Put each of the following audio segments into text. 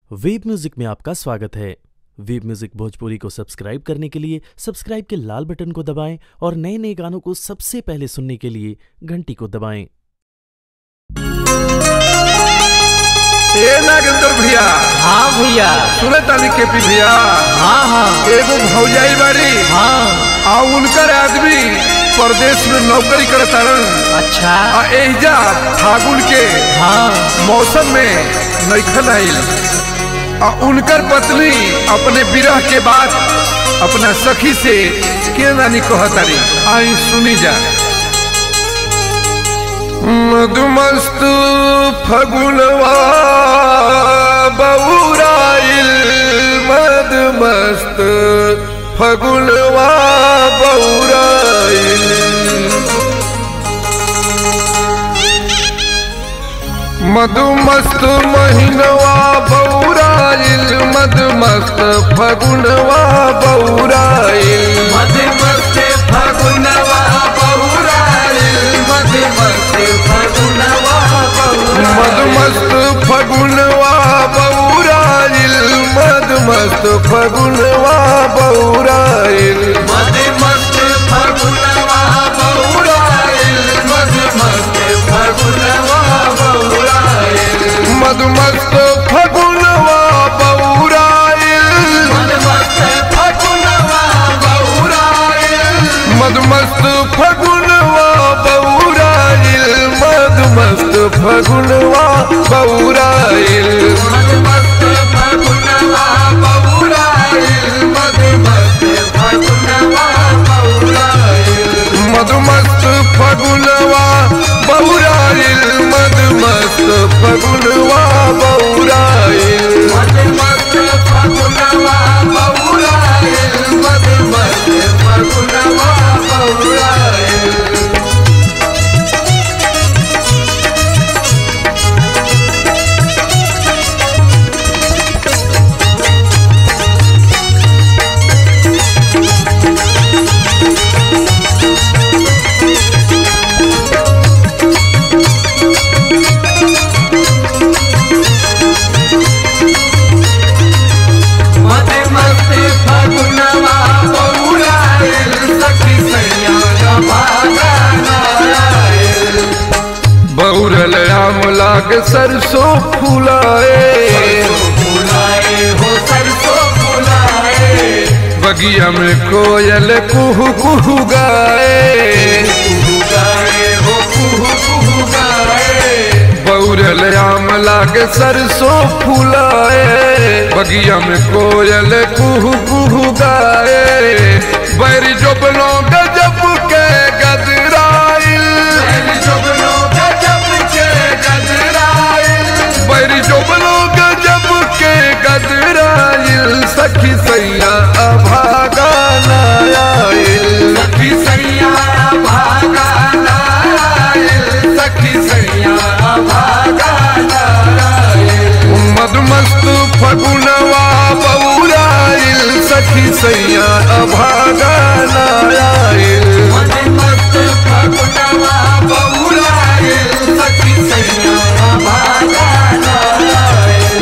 web music में आपका स्वागत है वेब म्यूजिक भोजपुरी को सब्सक्राइब करने के लिए सब्सक्राइब के लाल बटन को दबाएं और नए नए गानों को सबसे पहले सुनने के लिए घंटी को दबाएं ए नागेंद्र भैया हाँ भैया सुने ताली के पी भैया हाँ हाँ एगो भौजाई बाड़ी हाँ आ उनकर आदमी परदेश में नौकरी करतारन अच्छा आ एहिजा फागुन के हाँ मौसम में नैखन आइल आ उनकर पत्नी अपने विरह के बाद अपना सखी से के नानी कहतारी आई सुनी जा मधुमस्त फगुनवा बउराइल मधुमस्त फगुनवा बउराइल मधुमस्त महीनवा बौराइल मधुमस्त फगुनवा बौराइल मधुमस्त फगुनवा बहुराइल मधुमस्त फगुनवा मधुमस्त फगुनवा बौराइल मधुमस्त फगुनवा बौराइल मधुमस्त फगुनवा बहुराइल मधुमस्त फगुनवा बहुराइल मधुमस्त फगुनवा बौराइल मधुमस्त फगुनवा बहुराइल मधुमस्त फगुनवा बौराइल मधुमस्त फगुनवा बौराइल मधुमस्त फगुनवा बहुराइल मधुमस्त फगुनवा बहुराइल मधुमस्त फगुनवा बौराइल मधुमस्त फगुनवा बौराइल मधुमस्त फगुनवा बहुराइल मधुमस्त फगुनवा बहुराइल मधुमस्त फगुनवा बहुराइल सखी सैया भागानाइल बौरल राम लाग सरसों फुलाए फुलाए हो सरसों फुलाए बगिया में कोयल कुहू कुहू गाए कुहू गाए हो कुहू कुहू गाए बौरल राम लाग सरसों फुलाए बगिया में कोयल कुहू कुहू गाए बैरी जोबनो गजब के गदराइल बैल जुगनू गजब के गजराइल बैरी जोबनो गजब के गदराइल सखी सैया अभागा नायाइल सखी सैया भागानाइल सखी सैया भागानाइल मधुमस्त फगुनवा बौराइल सखी सैया अभागा नायाइल मधुमस्त फगुनवा बहुराइल सखी सैया भागानाइल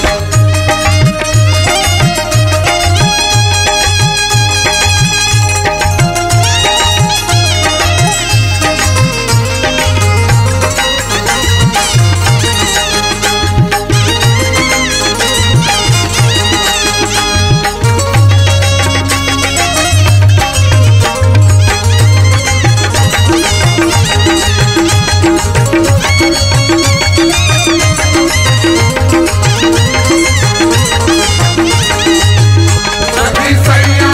सखी सैया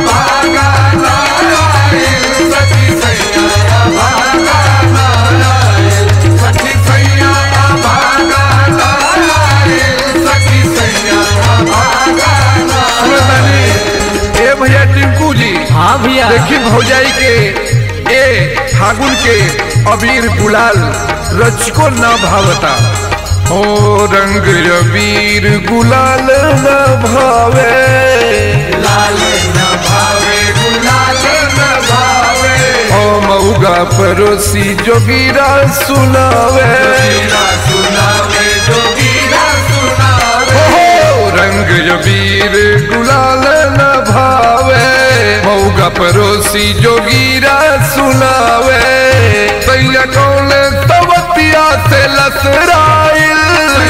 भागानाइल सखी सैया भागानाइल सखी सैया भागानाइल सखी सैया भागानाइल ए भैया टिंकू जी हाँ भैया देखी भौजाई के ए फागुन के अबीर गुलाल रचको न भावता ओ रंग अबीर गुलाल न भावे लाल न भावे गुलाल न भावे ओ मऊगा परोसी जोगीरा सुनावे जोगीरा सुनावे जोगीरा सुनावे हो पड़ोसी जोगीरा सुनावे सैया कौन तवतिया से लसराइल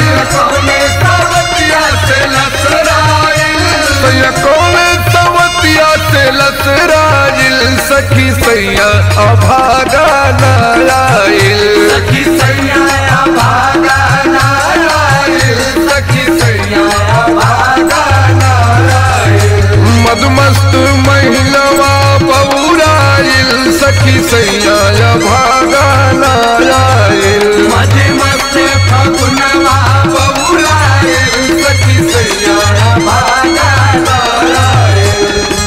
तवतिया से लसराइल सैया कौन तवतिया से लसराइल सखी सैया अभागा नाराइल सखी सैया भागा नारायण सखी सैया भागा नारायण मदमस्त महिलवा पौराइल सखी सैया भागा नाराइल मजे मस्त फगुनवा बहुरायण सखी सैया भागा नारायण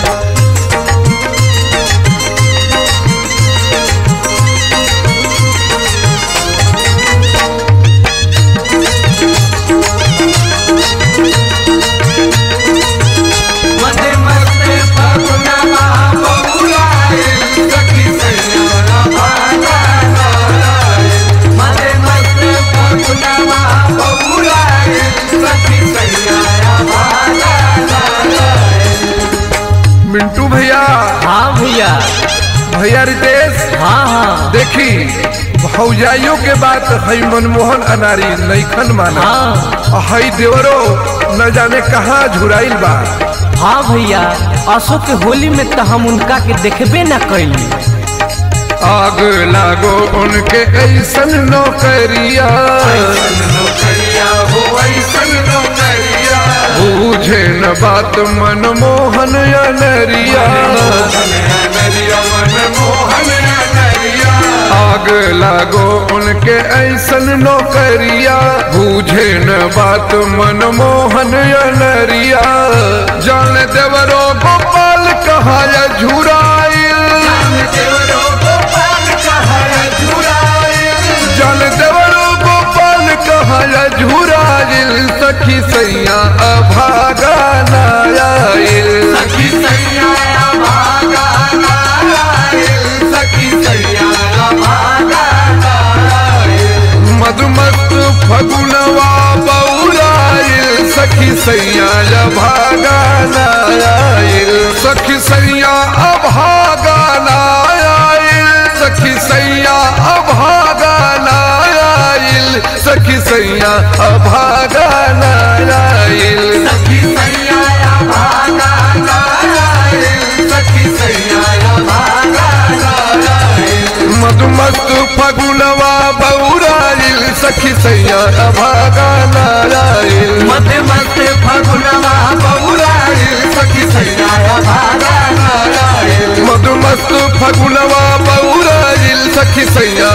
मजे मस्त फगुनवा बहुरायण सखी सैया भागा नारायण मजे मस्त फगुनवा बहुरायण सखी सैया भागा नारायण मिंटू भैया हाँ भैया भैया रितेश हाँ हाँ देखी भौजाइयों के बात हई मनमोहन अनारी नैखन माना हाँ हई देवरो न जाने कहाँ झुराइल बा हाँ भैया अशोक के होली में तो हम उनका के देखबे न कैली आग लागो उनके ऐसन नौकरिया नौकरिया हो ऐसन नौकरिया बूझे न बात मनमोहन अनरिया नरिया मन मोहन नरिया आग लागो उनके ऐसन नौकरिया बूझे न बात मनमोहन अनरिया जान देवरो गोपाल कहा झुराइल देवरो गोपाल कहा झुराए जल देवरो गोपाल कहा झुराइल सखी सैया अभागा नायाइल सखी सैया भागा नारायण सखी सैया भागा नारायण मधुमत फगुनवा बौराइल सखी सैया अभागा नायाइल सखी सैया अभागा नायाइल सखी सैया अभागा नायाइल सखी सैया अभागा नायाइल सखी सैया भागा नारायण सखी सैया भागा नारायण मधुमस्त फगुनवा बौराइल सखी सैया अभागा नायाइल मत मत फगुनवा बहुरायण सखी सैया भागा नारायण मधुमस्त फगुनवा बौराइल सखी सैया